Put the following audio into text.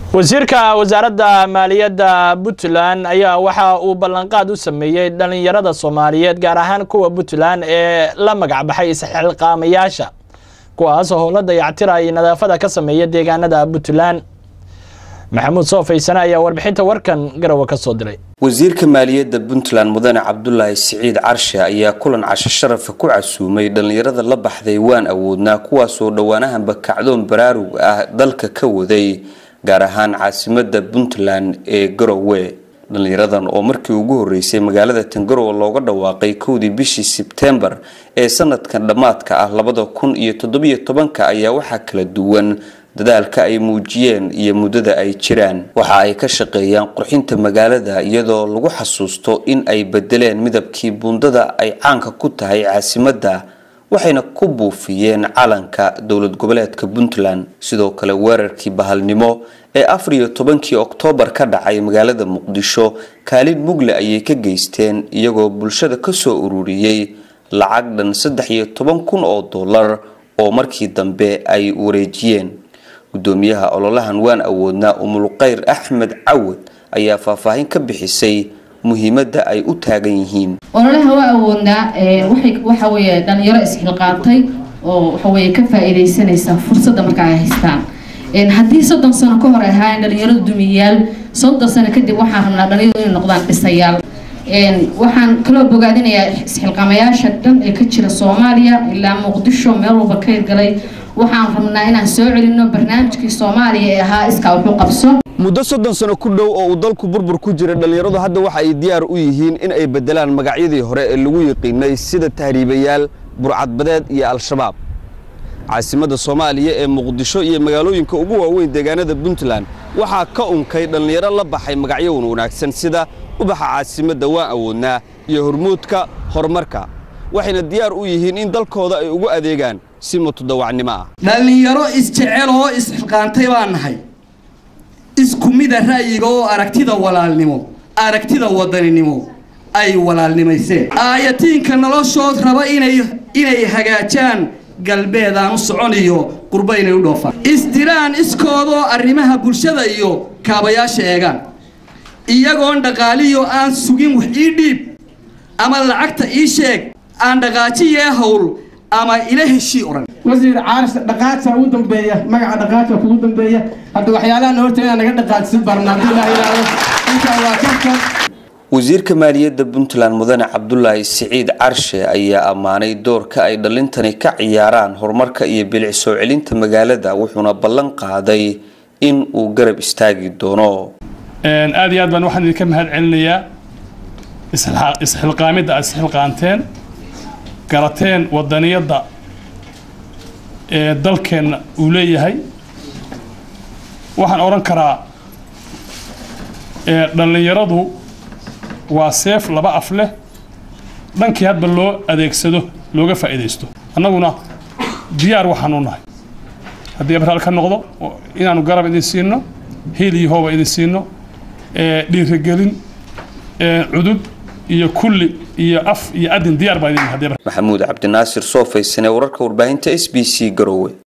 wasiirka wasaaradda maaliyadda puntland ayaa waxa uu ballanqaad u sameeyey dhallinyarada soomaaliyeed gaar ahaan kuwa puntland ee la magacbaxay isxilqaamayaasha kuwaas oo howla dayactira iyo nadaafada ka sameeya deegaanada puntland maxamuud soofaysane ayaa warbixinta warkan garowe ka soo diray wasiirka maaliyadda puntland mudane cabdulaahi siciid carshe ayaa kulan casho sharafa ku casuumay dhallinyarada la baxday waan awoodnaa kuwaasoo dhowaanahanba kacdoon baraarug ah dalka ka waday gaar ahaan caasimada puntland ee garowe dhallinyaradan oo markii ugu horeysay magaalada tangarowe looga dhawaaqay kowdii bishii sebtembar ee sanadkan dhammaadka ah labada kun iyo toddobiyo tobanka ayaa waxaa kala duwan dadaalka ay muujiyeen iyo muddada ay jiraan waxa ay ka shaqeeyaan qurxinta magaalada iyadoo lagu xasuusto in ay bedeleen midabkii buundada ay caanka ku tahay caasimadda waxayna ku buufiyeen calanka dowlad goboleedka puntland sidoo kale weerarkii bahalnimo ee afar iyo tobankii oktoobar ka dhacay magaalada muqdisho kaalin mugle ayay ka geysteen iyagoo bulshada kasoo ururiyey lacag dhan saddex iyo toban kun oo dollar oo markii dambe ay wareejiyeen gudoomiyaha ololahan waan awoodnaa umulkhayr axmed cawad ayaa faahfaahin ka bixisay muhiimadda ay u taagan yihiin ololaha waa awoodnaa waxa weeye dhalinyaro isxilqaantay oo waxaweye ka faa-iideysanaysa fursadda marka ay haystaan haddii soddon sano ka hor ay ahaayeen dhalinyaradu dumiyayaal soddon sano kadib waxaan rabnaa dhalinyaradu inay noqdaan dhisayaal waxaan kaloo bogaadinayaa isxilqaamayaasha dhan ee ka jira soomaaliya ilaa muqdisho meel walba ka hirgalay waxaan rabnaa inaan soo celino barnaamijkii soomaaliya ee ahaa iskaa wuxuu qabso muddo soddon sano ku dhow oo uu dalku burbur ku jira dhallinyaradu hadda waxa ay diyaar u yihiin in ay beddelaan magacyadii hore ee lagu yiqiinay sida tahriibayaal burcadbadeed iyo al-shabaab caasimadda soomaaliya ee muqdisho iyo magaalooyinka ugu waaweyn deegaanada puntland waxaa ka unkay dhallinyaro la baxay magacyo wan wanaagsan sida ubaxa caasimadda waan awoodnaa iyo hormuudka horumarka waxayna diyaar u yihiin in dalkooda ay ugu adeegaan si mutadawacnimo ah dhallinyaro isjecel oo isxilqaantay baan nahay isku mida ra'yiga oo aragtida walaalnimo aragtida wadaninimo ay walaalnimayseen aayatiinka noloshood raba inay inay hagaajaan galbeedaan u socon iyo qurbo inay u dhoofaan isdiraan iskoodoo arrimaha bulshada iyo kaabayaasha eegaan iyagoon dhaqaaliyo aan sugin wax ii dhiib ama lacagta ii sheeg aan dhaqaajiyee hawl ama ila heshii oran wasiir caaris dhaqaadsa ugu dambeeya magaca dhaqaadka kugu dambeeya hadda waxyaalaha horta inaan naga dhaqaadsin barna haddii la yidhaahdo intaa waa karka wasiirka maaliyadda puntland mudane cabdulaahi siciid carshe ayaa ammaanay doorka ay dhalintani ka ciyaaraan horumarka iyo bilic soo celinta magaalada wuxuuna ballan qaaday in uu garab istaagi doono aada iyo aad baan waxaan idinka mahad celinayaa isxilqaamidda aad isxilqaanteen garateen wadaniyadda ee dalkeenna uu leeyahay waxaan odhan karaa dhallinyaradu waa seef laba af leh dhankii hadba loo adeegsado looga faa'iidaysto annaguna diyaar waxaan u nahay haddii abraal ka noqdo inaanu garab idin siino hiil iyo hooba idin siino dhiirigelin cudud iyo kulli iyo af iyo adin diyaar baa idin maxamuud cabdinaasir soofaysane wararka warbaahinta s b c garowe